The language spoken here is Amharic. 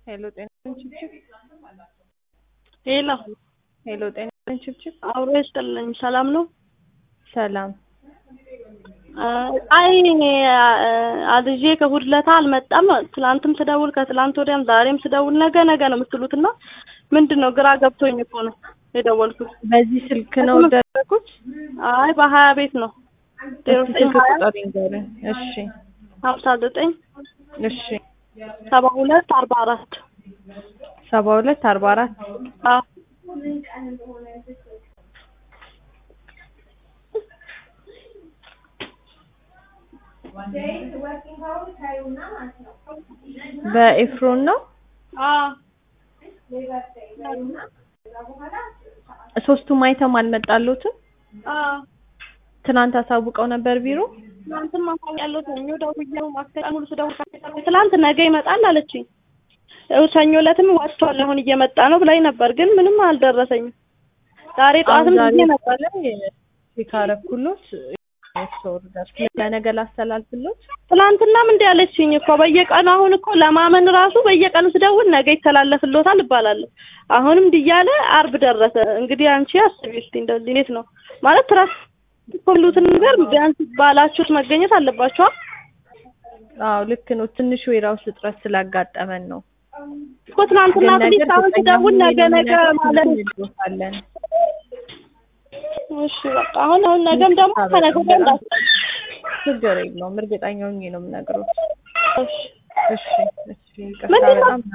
ሄሎ ጤና ችብችብ ሄሎ ሄሎ ጤና ችብችብ አብሮ ይስጥልኝ። ሰላም ነው? ሰላም አይ አልዤ ከእሑድ ዕለት አልመጣም። ትላንትም ስደውል ከትላንት ወዲያም ዛሬም ስደውል ነገ ነገ ነው የምትሉት እና ምንድን ነው ግራ ገብቶኝ እኮ ነው የደወልኩት። በዚህ ስልክ ነው ደረጉት? አይ በሀያ ቤት ነው ዜሮ እስኪ ዘጠኝ ስልክ ሀያ ቁጥር ይንገሩኝ። እሺ ሀምሳ ዘጠኝ እሺ ሰባ ሁለት አርባ አራት ሰባ ሁለት አርባ አራት አዎ በኤፍሮን ነው። አዎ ሶስቱም አይተም አልመጣሉትም። አዎ ትናንት አሳውቀው ነበር ቢሮ። ትናንትም ያለው ሰኞ ደውዬው ማስከቀ ሙሉ ስደውል ትላንት ነገ ይመጣል አለችኝ። ያው ሰኞ ዕለትም ወጥቷል አሁን እየመጣ ነው ብላኝ ነበር፣ ግን ምንም አልደረሰኝም። ዛሬ ጠዋትም ዛሬ ጊዜ ነበር ላይ ሲካረኩሎት ኦርደር ለነገ ላስተላልፍሎት። ትናንትናም እንዲህ አለችኝ እኮ በየቀኑ አሁን እኮ ለማመን ራሱ በየቀኑ ስደውል ነገ ይተላለፍሎታል እባላለሁ። አሁንም እንዲህ እያለ አርብ ደረሰ። እንግዲህ አንቺ አስቢ እስኪ እንደዚህ እንዴት ነው ማለት ትራስ ሁሉትን ነገር ቢያንስ ባላችሁት መገኘት አለባችኋል። አዎ ልክ ነው። ትንሹ የራሱ እጥረት ስላጋጠመን ነው። እኮ ትናንትና ግን እንግዲህ ነገር አሁን ስደውል ነገ ነገ ማለት እንልዎታለን። እሺ በቃ አሁን አሁን ነገም ደግሞ ከነገ ወዲያ እንዳት ችግር የለውም። እርግጠኛ ሆኜ ነው የምነግሮት። እሺ እሺ እሺ ይቅርታ ምንድን ነው? በጣም